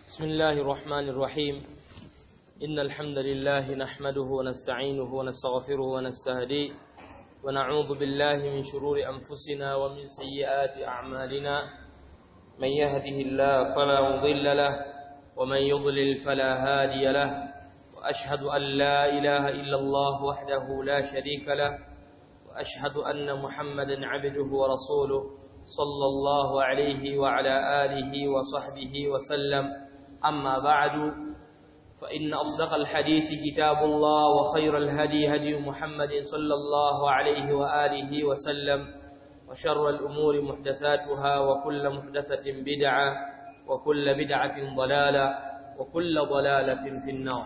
بسم الله الرحمن الرحيم إن الحمد لله نحمده ونستعينه ونستغفره ونستهديه ونعوذ بالله من شرور أنفسنا ومن سيئات أعمالنا من يهده الله فلا مضل له ومن يضلل فلا هادي له وأشهد أن لا إله إلا الله وحده لا شريك له وأشهد أن محمدا عبده ورسوله صلى الله عليه وعلى آله وصحبه وسلم أما بعد فإن أصدق الحديث كتاب الله وخير الهدي هدي محمد صلى الله عليه وآله وسلم وشر الأمور محدثاتها وكل محدثة بدعة وكل بدعة ضلالة وكل ضلالة في النار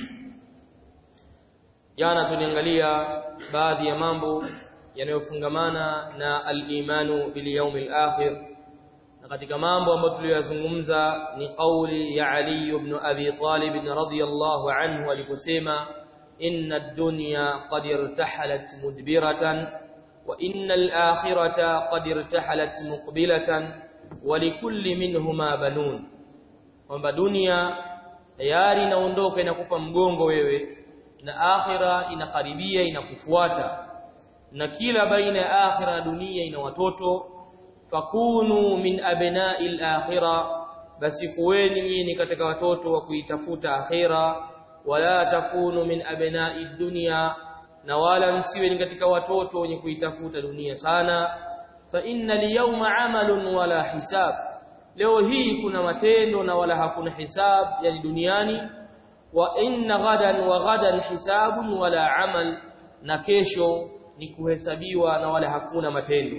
jana tuliangalia baadhi ya mambo yanayofungamana na al-imanu bil yawmil akhir na katika mambo ambayo tuliyozungumza ni kauli ya Ali ibn Abi Talib radhiyallahu anhu aliposema inna ad-dunya qad irtahalat mudbiratan wa inna al-akhirata qad irtahalat muqbilatan wa likulli minhuma banun kwamba dunia tayari inaondoka inakupa mgongo wewe na akhira inakaribia inakufuata na kila baina ya akhira na dunia ina watoto fakunu min abna'il akhira basi kuweni nyinyi katika watoto wa kuitafuta akhira wala takunu min abna'id dunya na wala msiwe ni katika watoto wenye kuitafuta dunia sana fa inna liyawma amalun wala hisab leo hii kuna matendo na wala hakuna hisab yani duniani wa inna ghadan wa ghadan hisabun wala amal na kesho ni kuhesabiwa na wala hakuna matendo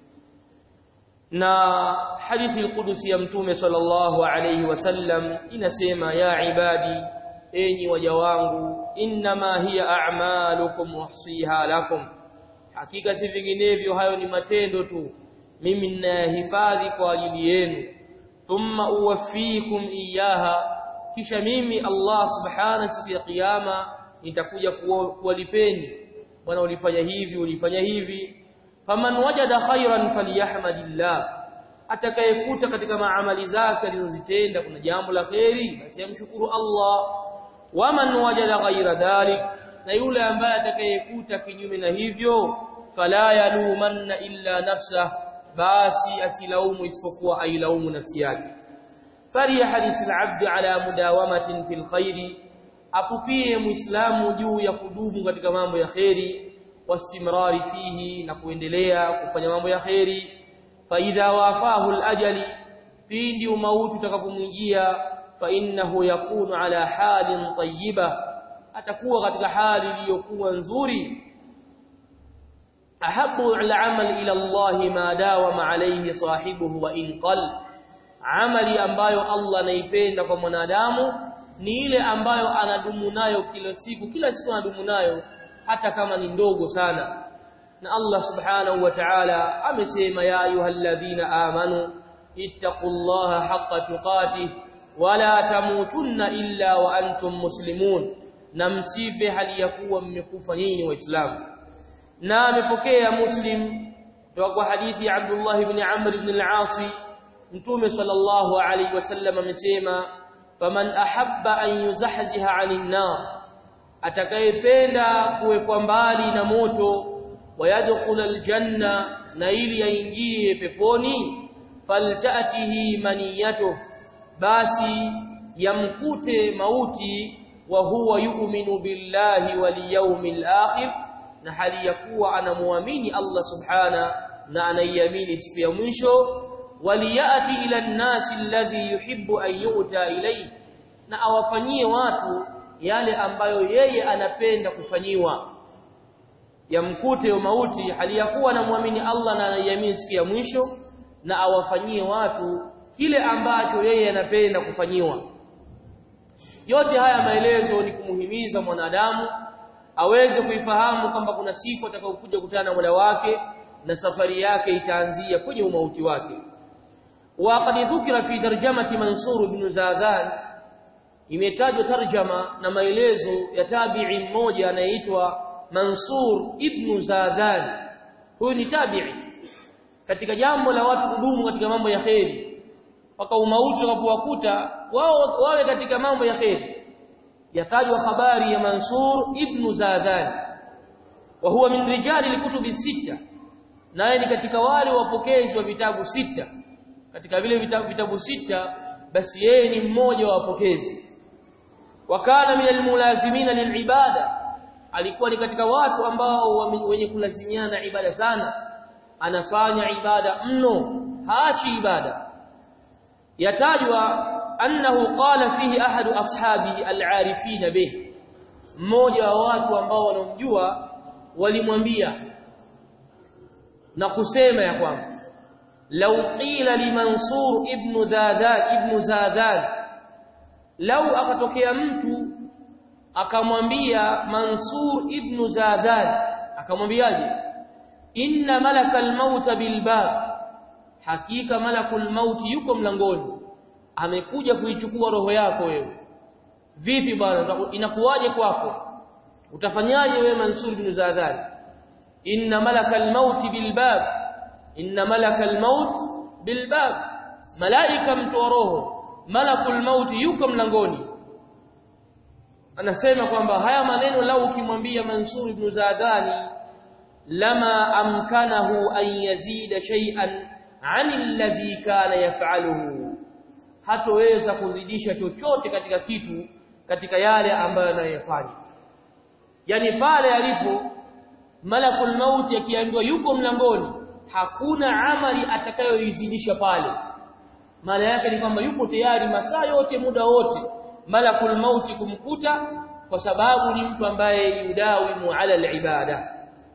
na hadithi al-Qudusi ya Mtume sallallahu alayhi wasallam inasema ya ibadi enyi waja wangu inma hiya a'malukum uhsiha lakum hakika si vinginevyo hayo ni matendo tu mimi ninayahifadhi kwa ajili yenu thumma uwaffikum iyaha kisha mimi Allah subhanahu siku ya kiyama nitakuja kuwalipeni bwana ulifanya hivi ulifanya hivi faman wajada khairan falyahmadillah atakayekuta katika maamali zake alizozitenda kuna jambo la khairi basi amshukuru Allah waman wajada ghaira dhalik na yule ambaye atakayekuta kinyume na hivyo fala yalumanna illa nafsa basi asilaumu isipokuwa ailaumu nafsi yake fariya hadisi al-abd ala mudawamatin fil khairi apupie muislamu juu ya kudumu katika mambo ya khairi wastimrari fihi na kuendelea kufanya mambo ya khairi fa idha wafahu al-ajali pindi umauti utakapomjia fa innahu yakunu ala halin tayyiba atakuwa katika hali iliyokuwa nzuri ahabbu al-amal ila Allah ma dawama alayhi sahibuhu wa in qal amali ambayo Allah anaipenda kwa mwanadamu ni ile ambayo anadumu nayo kila siku kila siku anadumu nayo hata kama ni ndogo sana na Allah subhanahu wa ta'ala amesema ya ayyuhalladhina amanu ittaqullaha haqqa tuqatih wala tamutunna illa wa antum muslimun na msife hali ya kuwa mmekufa nyinyi waislamu na amepokea muslim kutoka kwa hadithi ya Abdullah ibn Amr ibn al-As mtume sallallahu alayhi wasallam amesema faman ahabba an yuzahziha 'anil nar atakayependa kuwekwa mbali na moto wayadkhul aljanna na ili aingie peponi faltatihi maniyatu basi yamkute mauti wa huwa yu'minu billahi wal yawmil akhir na hali ya kuwa anamuamini Allah subhana na anaiamini siku ya mwisho waliyati ila an-nasi alladhi yuhibbu an yu'ta ilayhi na awafanyie watu yale ambayo yeye anapenda kufanyiwa yamkute mauti hali ya kuwa anamwamini Allah na anaiamini siku ya mwisho na awafanyie watu kile ambacho yeye anapenda kufanyiwa yote haya maelezo ni kumuhimiza mwanadamu aweze kuifahamu kwamba kuna siku atakayokuja kukutana na Mola wake na safari yake itaanzia kwenye umauti wake وقد ذكر في ترجمه منصور بن زادان imetajwa tarjama na maelezo ya tabi'i mmoja anayeitwa Mansur ibn Zadan huyu ni tabi'i katika jambo la watu kudumu katika mambo ya khairi mpaka umauti ukapowakuta wao wawe katika mambo ya kheri yatajwa habari ya Mansur ibn Zadan wa huwa min rijali alkutubi sita naye ni katika wale wapokezi wa vitabu sita katika vile vitabu, vitabu sita basi yeye ni mmoja wa wapokezi wakana min almulazimina lilibada alikuwa ni katika watu ambao wenye kulazimiana ibada sana anafanya ibada mno haachi ibada yatajwa annahu qala fihi ahadu ashabi al'arifina bih mmoja wa watu ambao wanomjua walimwambia na kusema ya kwamba law qila li mansur ibn dadad ibn zadad law akatokea mtu akamwambia mansur ibn zadad akamwambiaje inna malakal maut bil bab hakika malakul maut yuko mlangoni amekuja kuichukua roho yako wewe vipi bwana inakuwaje kwako utafanyaje wewe Mansur bin Zadhan inna malakal maut bil bab inna malakal maut bil bab malaika mtoa roho malakul maut yuko mlangoni anasema kwamba haya maneno lau ukimwambia Mansur ibn Zadani lama amkanahu an yazida shay'an 'ani alladhi kana yaf'aluhu hatoweza kuzidisha chochote katika kitu katika yale ambayo anayofanya yani pale alipo malakul maut akiambiwa yuko mlangoni hakuna amali atakayoizidisha pale maana yake ni kwamba yupo tayari masaa yote muda wote malakul maut kumkuta kwa sababu ni mtu ambaye yudawimu ala alibada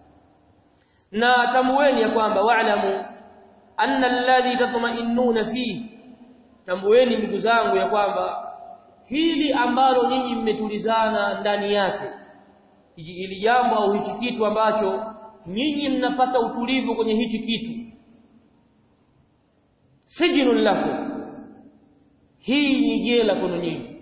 na tambueni ya kwamba wa'lamu anna alladhi tatma'innuna fihi tambueni ndugu zangu ya kwamba hili ambalo nyinyi mmetulizana ndani yake ili jambo au hichi kitu ambacho nyinyi mnapata utulivu kwenye hichi kitu sijinul lakum hii ni jela kwenu nyinyi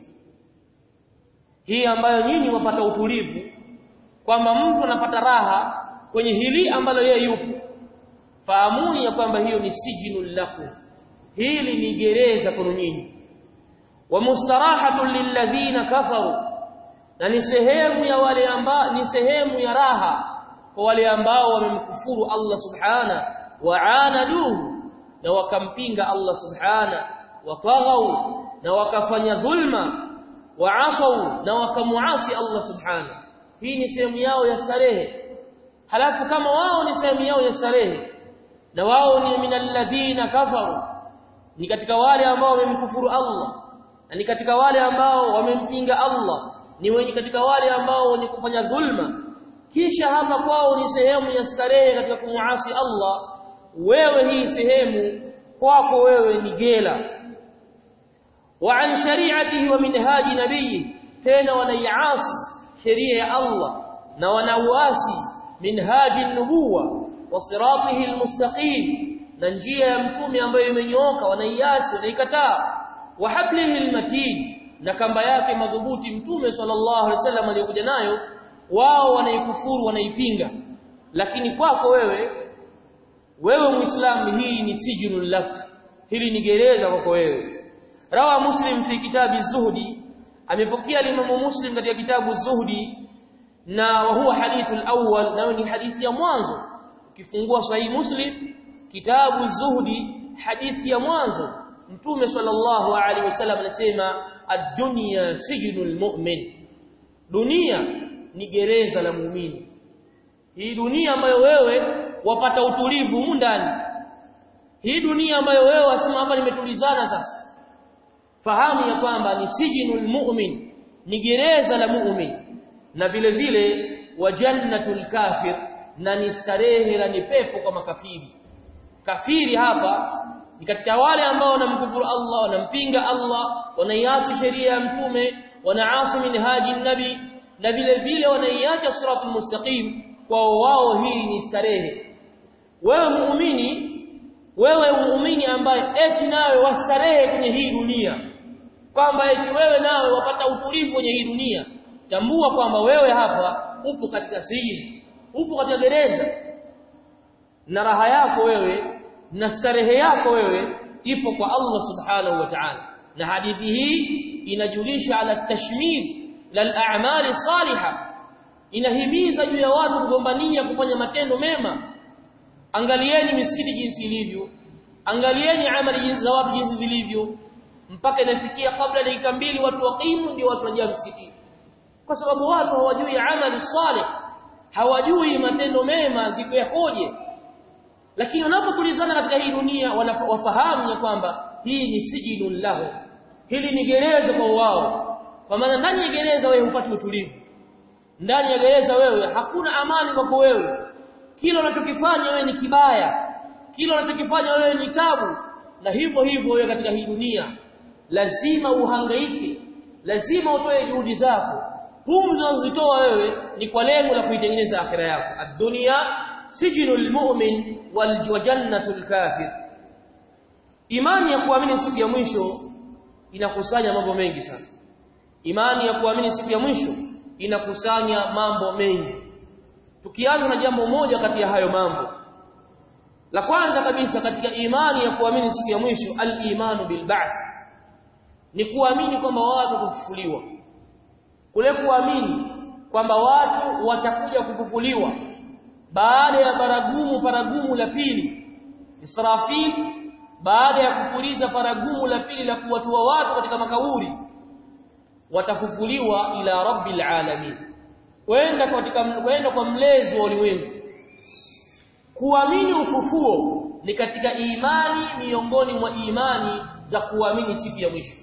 hii ambayo nyinyi wapata utulivu kwamba mtu anapata raha kwenye hili ambalo yeye yupo fahamuni ya kwamba hiyo ni sijinul lakum hili ni gereza kwenu nyinyi wa mustarahatun lilladhina kafaru na ni sehemu ya wale ambao ni sehemu ya raha kwa wale ambao wamemkufuru Allah subhana wa anaduhu na wakampinga Allah subhana wa taghaw na wakafanya dhulma wa asaw na wakamuasi Allah subhana hii ni sehemu yao ya starehe halafu kama wao ni sehemu yao ya starehe na wao ni minalladhina kafaru ni katika wale ambao wamemkufuru Allah na ni katika wale ambao wamempinga Allah ni wenye katika wale ambao ni kufanya dhulma kisha hapa kwao ni sehemu ya starehe katika kumuasi Allah wewe hii sehemu kwako wewe ni jela wa an shari'atihi wa minhaji nabii tena wanaiasi sheria ya Allah na wanauasi minhaji nubuwa wa siratihi almustaqim na njia ya mtume ambayo imenyooka wanaiasi wanaikataa wa hablihi almatin na kamba yake madhubuti mtume sallallahu alaihi wasallam aliyokuja nayo wao wanaikufuru wanaipinga lakini kwako wewe wewe muislamu hii ni sijinul lak hili ni gereza kwako wewe rawa muslim fi kitabi zuhdi amepokea limamu muslim katika kitabu zuhdi na wa huwa hadithul awwal nayo ni hadithi ya mwanzo ukifungua sahihi muslim kitabu zuhdi hadithi ya mwanzo mtume sallallahu alaihi wasallam anasema ad-dunya sijnul mu'min dunia ni gereza la muumini hii dunia ambayo wewe wapata utulivu humu ndani hii dunia ambayo wewe wasema hapa nimetulizana sasa fahamu ya kwamba ni sijnul mu'min ni gereza la mu'min na vile vile wa jannatul kafir na ni starehe la ni pepo kwa makafiri kafiri hapa ni katika wale ambao wanamkufuru Allah wanampinga Allah wanaiasi sheria ya mtume wanaasi minhaji nabi na vile vile wanaiacha suratul mustaqim kwa wao hii ni starehe wewe muumini wewe muumini ambaye eti nawe wastarehe kwenye hii dunia kwamba eti wewe nawe wapata utulivu kwenye hii dunia tambua kwamba wewe hapa upo katika sijini upo katika gereza na raha yako wewe na starehe yako wewe ipo kwa Allah subhanahu wa ta'ala na hadithi hii inajulisha ala tashmid lal a'mali salihah inahimiza juu ya watu kugombania kufanya matendo mema angalieni misikiti jinsi ilivyo angalieni amali jinsi za watu jinsi zilivyo mpaka inafikia kabla dakika mbili watu waqimu ndio watu wajia msikitini kwa sababu watu hawajui amali salih hawajui matendo mema ziko yakoje lakini wanapotulizana katika hii dunia wafahamu ya kwamba hii ni sijinul lahu hili ni gereza kwa wao kwa maana ndani ya gereza wewe hupati utulivu ndani ya gereza wewe hakuna amani kwako wewe kila unachokifanya wewe ni kibaya kila unachokifanya wewe ni tabu na hivyo hivyo wewe katika hii dunia lazima uhangaike lazima utoe juhudi zako pumzi unazozitoa wewe ni kwa lengo la kuitengeneza akhira yako ad-dunya sijnul mu'min wal jannatul kafir imani ya kuamini siku ya mwisho inakusanya mambo mengi sana imani ya kuamini siku ya mwisho inakusanya mambo mengi tukianza na jambo moja kati ya hayo mambo la kwanza kabisa katika imani ya kuamini siku ya mwisho al-imanu bil ba'th ni kuamini kwamba watu kufufuliwa kule kuamini kwamba watu watakuja kufufuliwa baada ya baragumu paragumu la pili Israfil baada ya kupuliza paragumu la pili la kuwatoa watu katika makaburi watafufuliwa ila rabbil alamin kwenda katika kwenda kwa mlezi wa ulimwengu kuamini ufufuo ni katika imani miongoni mwa imani za kuamini siku ya mwisho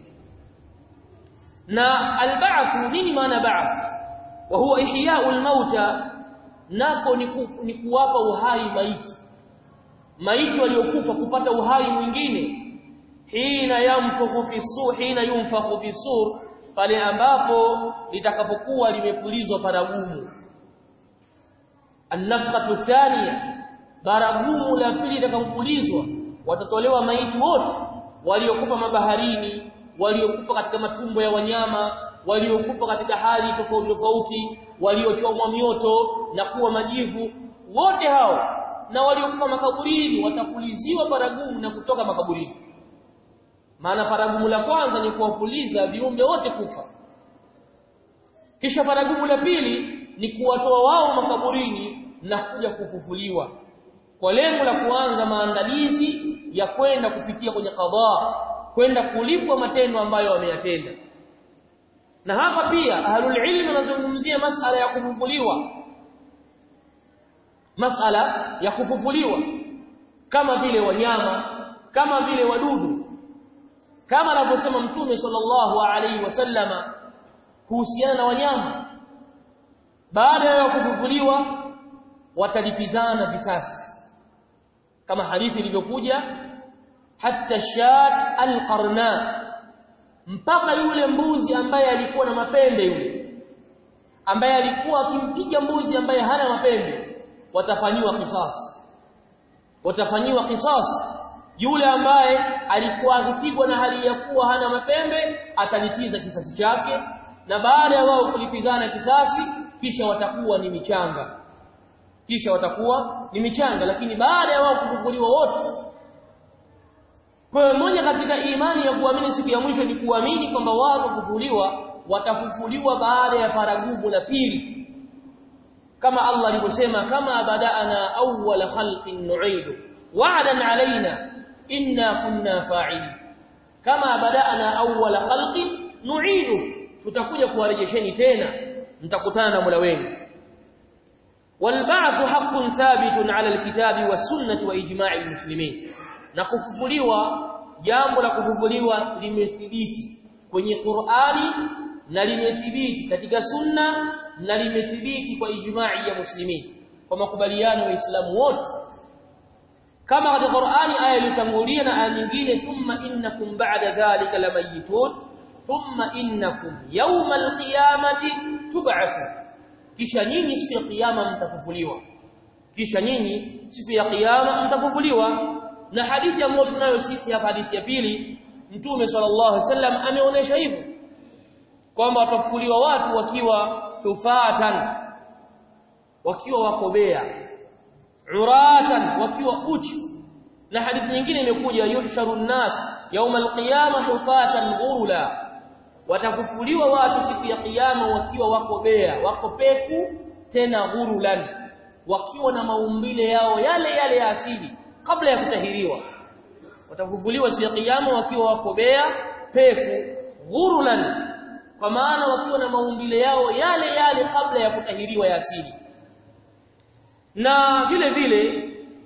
na alba'th nini maana ba'th wa huwa ihya'ul mauta nako ni, ku, ni kuwapa uhai maiti maiti waliokufa kupata uhai mwingine hina yamfukhu fi sur hina yunfakhu fi sur pale ambapo litakapokuwa limepulizwa paragumu an-nafkhatu thaniya baragumu la pili litakapopulizwa watatolewa maiti wote waliokufa mabaharini waliokufa katika matumbo ya wanyama waliokufa katika hali tofauti tofauti waliochomwa mioto na kuwa majivu wote hao na waliokufa makaburini watapuliziwa paragumu na kutoka makaburini maana paragumu la kwanza ni kuwapuliza viumbe wote kufa kisha paragumu la pili ni kuwatoa wao makaburini na kuja kufufuliwa kwa lengo la kuanza maandalizi ya kwenda kupitia kwenye kadhaa kwenda kulipwa matendo ambayo wameyatenda na hapa pia ahlul ilm wanazungumzia masala ya kufufuliwa masala ya kufufuliwa kama vile wanyama kama vile wadudu kama anavyosema mtume sallallahu alaihi wasallama kuhusiana na wanyama baada ya kufufuliwa watalipizana visasi kama hadithi ilivyokuja hatta shat alqarna mpaka yule mbuzi ambaye alikuwa na mapembe yule ambaye alikuwa akimpiga mbuzi ambaye hana mapembe watafanyiwa kisasi watafanyiwa kisasi yule ambaye alikuwa akipigwa na hali ya kuwa hana mapembe atalipiza kisasi chake na baada ya wao kulipizana kisasi kisha watakuwa ni michanga kisha watakuwa ni michanga lakini baada ya wao kufufuliwa wote kwa hiyo moja katika imani ya kuamini siku ya mwisho ni kuamini kwamba watu kufufuliwa watafufuliwa baada ya paragumu la pili kama Allah alivyosema kama bada'ana awwala khalqin nu'idu wa'dan alaina inna kunna fa'ilin kama bada'ana awwala khalqin nu'idu tutakuja kuwarejesheni tena mtakutana na Mola wenu والبعث حق ثابت على الكتاب والسنة وإجماع المسلمين na kufufuliwa jambo la kufufuliwa limethibiti kwenye Qur'ani na limethibiti katika sunna na limethibiti kwa ijma'i ya muslimin kwa makubaliano ya Waislamu wote kama katika Qur'ani aya iliyotangulia na aya nyingine thumma innakum ba'da dhalika lamayitun thumma innakum yawmal qiyamati tub'athun kisha nyinyi siku ya kiyama mtafufuliwa kisha nyinyi siku ya kiyama mtafufuliwa na hadithi ambayo tunayo sisi hapa hadithi ya pili mtume sallallahu alaihi wasallam ameonyesha hivyo kwamba watafufuliwa watu wakiwa tufatan wakiwa wakobea uratan wakiwa uchi na hadithi nyingine imekuja yuhsharu nnas yawm alqiyamah hufatan ghurula watafufuliwa watu siku ya kiyama wakiwa wako bea wako peku tena ghurulan wakiwa na maumbile yao yale yale ya asili kabla ya kutahiriwa watafufuliwa siku ya kiyama wakiwa wako bea peku ghurulan kwa maana wakiwa na maumbile yao yale yale kabla ya kutahiriwa ya asili na vile vile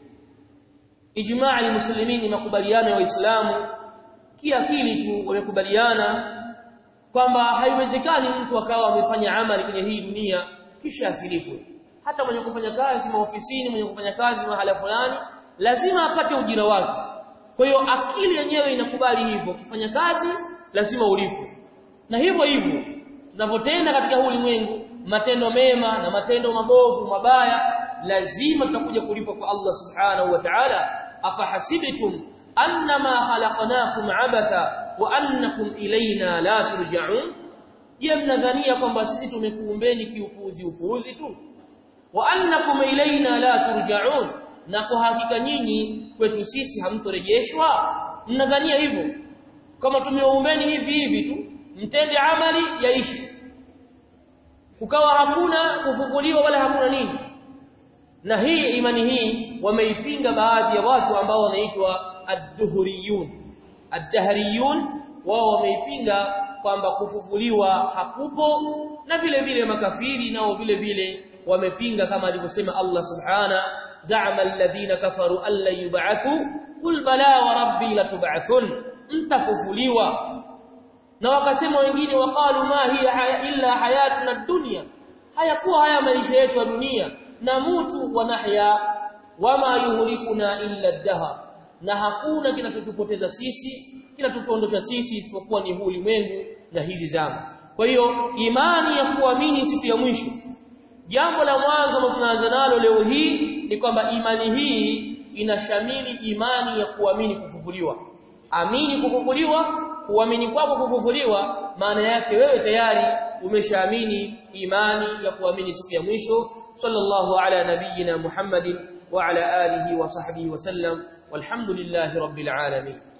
ijmaa almuslimin makubaliano ya waislamu kiakili tu wamekubaliana kwamba haiwezekani mtu akawa amefanya amali kwenye hii dunia kisha asilipwe hata mwenye kufanya kazi maofisini mwenye kufanya kazi mahala fulani lazima apate ujira wake kwa hiyo akili yenyewe inakubali hivyo ukifanya kazi lazima ulipwe na hivyo hivyo tunavyotenda katika huu ulimwengu matendo mema na matendo mabovu mabaya lazima tutakuja kulipwa kwa Allah subhanahu wa ta'ala afahasibtum annama khalaqnakum abatha wa annakum ilayna la turja'un je mnadhania kwamba sisi tumekuumbeni kiupuzi upuuzi tu wa annakum ilayna la turja'un na kwa hakika nyinyi kwetu sisi hamtorejeshwa mnadhania hivyo kama tumeumbeni hivi hivi tu mtende amali yaishi kukawa hakuna kufufuliwa wala hakuna nini na hii imani hii wameipinga baadhi ya watu ambao wanaitwa ad-duhriyun ad-dahriyun wao wameipinga kwamba kufufuliwa hakupo na vile vile makafiri nao vile vile wamepinga kama alivyosema Allah subhana za'ama alladhina kafaru alla yub'athu qul bala wa rabbi latub'athun mtafufuliwa na wakasema wengine waqalu ma hiya haya illa hayatuna dunya hayakuwa haya maisha yetu ya dunia na mutu wa nahya wama yuhlikuna illa ad-dahr na hakuna kinachotupoteza sisi kinatuondosha sisi isipokuwa ni huu ulimwengu na hizi zama kwa hiyo imani ya kuamini siku ya mwisho jambo la mwanzo ambalo tunaanza nalo leo hii ni kwamba imani hii inashamili imani ya kuamini kufufuliwa amini kufufuliwa kuamini kwako kufufuliwa maana yake wewe tayari umeshaamini imani ya kuamini siku ya mwisho sallallahu ala nabiyyina muhammadin wa ala alihi wa sahbihi wa sallam walhamdulillahi rabbil alamin